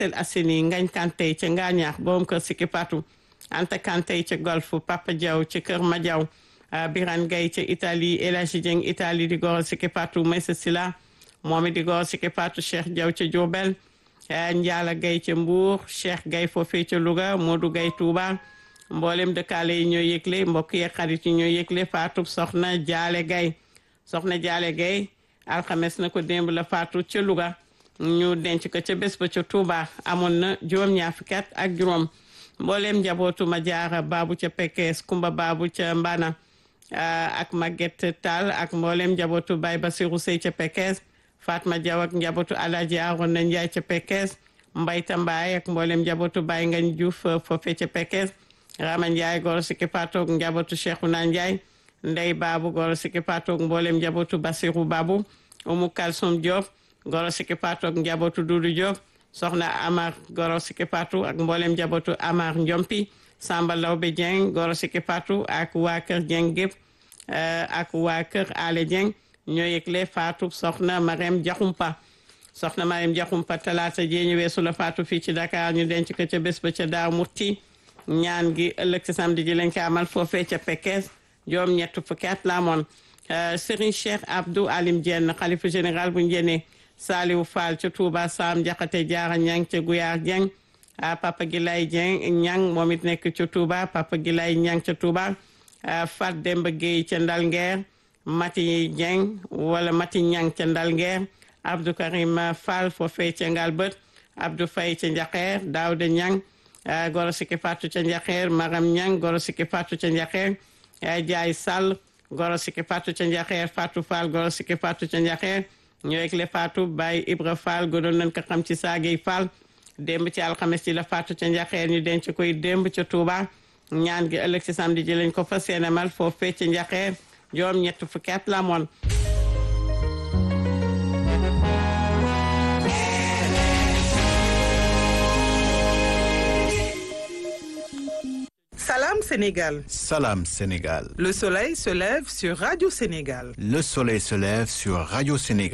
Parcelles Assainies ngañ kantey ca ngaañaax borom kër Siki Patou Anta kantey ca golf Papa Diaw ca kër Madiaw Biran Gay ca Italie El Hadji Dieng Italie di goro Siki Patou Maysa Sila moom it di goro Siki Patou Cheikh Diaw ca Diourbel Njaala Gay ca Mbour Cheikh Gay foofee ca Louga Modou Gay Touba mboolem dëkkaale yi ñoo yëgle mbokk yi xarit yi ñoo yëgle Fatou soxna Jaale Gay soxna Jaale Gay alxames na ko démb la Fatou ca Louga ñu denc ko ca bés ba ca Touba amoon na juróom-ñaar fukki at ak juróom mboolem njabootu ma jaara baabu ca Pekes Kumba baabu ca Mbana ak Maguette Tall ak mboolem njabootu Baye Basirou Sey ca Pekes Fatma Diaw ak njabootu Alaaji Arona Njaay ca Pekes Mbayta Mbaay ak mboolem njabootu Baye Ngañ Diouf foofe ca Pekes Rama Njaay goro Siki Patou ak njabootu Cheikhouna Njaay Ndey Baabu goro Siki Patou ak mboolem njabootu Basirou Baabu Umu Kalsum Diop goro Siki Patou ak njabootu Dudu Diop soxna Amar goro Siki Patou ak mboolem njabootu Amar Njompi Samba Lawbe Dieng goro Siki Patou ak waa kër Dieng gépp ak waa kër Ale Dieng ñoo yëgle Fatou soxna Marème Diakhoumpa soxna Marème Diakhoumpa talaata jee ñu weesu la Fatou fii ci Dakar ñu denc ko ca bés ba ca Daaru Murti ñaan gi ëllëg ci samedi ji lañ ko amal foofee ca Pekes joom ñett fukki at la amoon Serigne Cheikh Abdou Alim Dieng xalifa général bu njëne Saliou Fall ca Touba Sam Jaxate Jaara Ñang ca Guyaar Dieng Papa Gilay Dieng Ñang moom it nekk ca Touba Papa Gilay Ñang ca Touba Fat Demba Gueye ca Ndalngeer Mati Dieng wala Mati Ñang ca Ndalngeer Abdou Karim Fall foofee ca Ngalbët Abdou Faye ca Njaxeer Daouda Ñang goro Siki Patou ca Njaxeer Maram Ñang goro Siki Patou ca Njaxeer Jaay Sall goro Siki Patou ca Njaxeer Fatou Fall goro Siki Patou ca Njaxeer ñoo le Fatou Baye Ibra Fall gënoon nañ ko xam ci saagey Fall démb ci alxames ci la Fatou ca Njaxeer ñu denc koy démb ca Touba ñaan gi ëllëg ci samedi ji lañ ko fa seenamal foofee ca Njaxeer joom ñett fukki at la moon Salam Sénégal. Salam Sénégal. Le soleil se lève sur Radio Sénégal. Le soleil se lève sur Radio Sénégal.